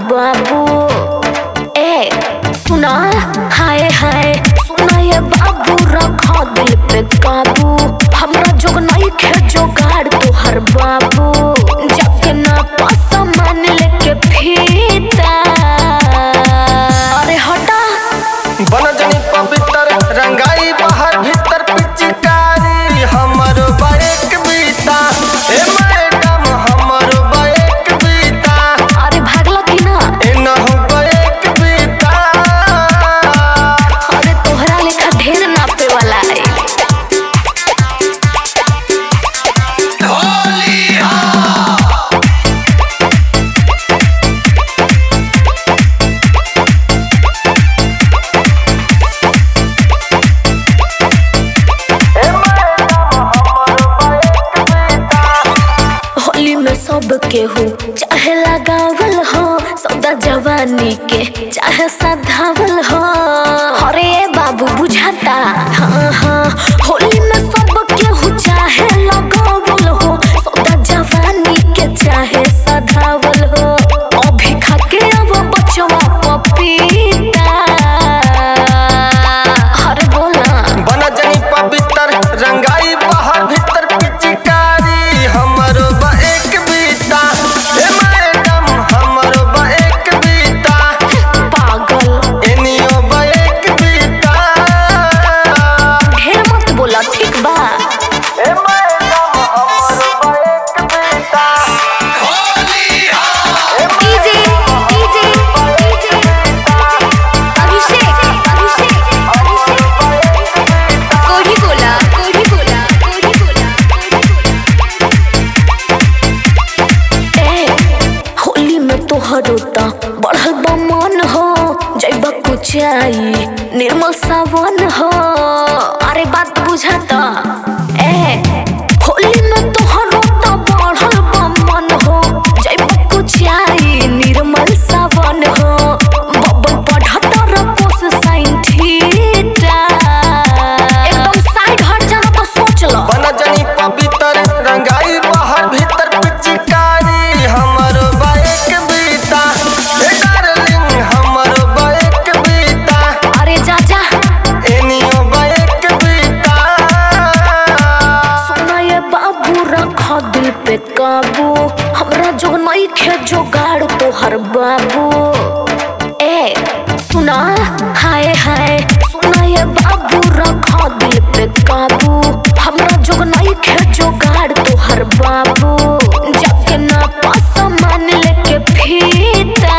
बाबू ए सुना हाय हाय सुना ये बाबू रखा दिल पे काबू हमरा जोग नहीं खे जोगाड़ तोहर बाबू जाके ना पासा मान लेके फीता अरे हटा बनजनी पवित्र रंगाई बाहर भीतर पिचकारी हमर बाइक बीता ए मैडम हमर बाइक बीता अरे भागला कि ना ए नहु बाइक बीता अरे तोहरा लेखा ढेर नापे वाला है होली में सब केहू चाहे लगावल हो सौदा जवानी के चाहे सधावल हो अरे बाबू बुझाता हाँ हाँ होली में सब केहू चाहे लगावल हो सौदा जवानी के चाहे सधावल हो अभी खाके अब बचवा पपीता अरे बोला बनजनी पवित्र रंगाई बाहर भीतर पिचकारी हमर बाइक बीता ए मैडम हमर बाइक बीता पागल एनियो बाइक बीता ढेर मत बोला ठीक बा ए मैडम हमर बाइक बीता DJ DJ DJ Abhishek Abhishek कोढ़ी बोला कोढ़ी बोला कोढ़ी बोला ए होली में तोहरो त बढ़ल बा मन हो जैबा कुचाई निर्मल सावन हो अरे बात बुझाता ए होली में तोहरो त बढ़ल बा मन हो जैबा कुचाई निर्मल सावन हो बबल पढ़तर पोस साइन ठीटा एकदम साइड हट जाना तो सोच लो बनजनी पवित्र रंगाई बाहर भीतर पिचकारी हमर बाइक बीता ए डार्लिंग हमर बाइक बीता अरे जा जा एनियो बाइक बीता सुना ये बाबू रखा दिल पे काबू हमरा जो नहीं खे जोगाड़ तोहर बाबू ए सुना हाय हाय सुना ये बाबू रखा दिल पे काबू हमरा जो नहीं खे जोगाड़ तोहर बाबू जाके ना पासा मान लेके फीता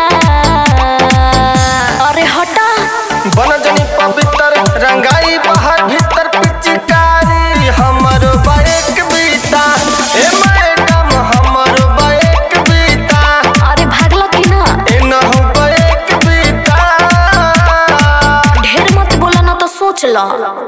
अरे हटा बनजनी पवित्र रंगाई बाहर भीतर पिचकारी हमर बाइक बीता ए मैडम हमर बाइक बीता अरे भागला कि ना एनहु बाइक बीता ढेर मत बोला ना तो सोच लो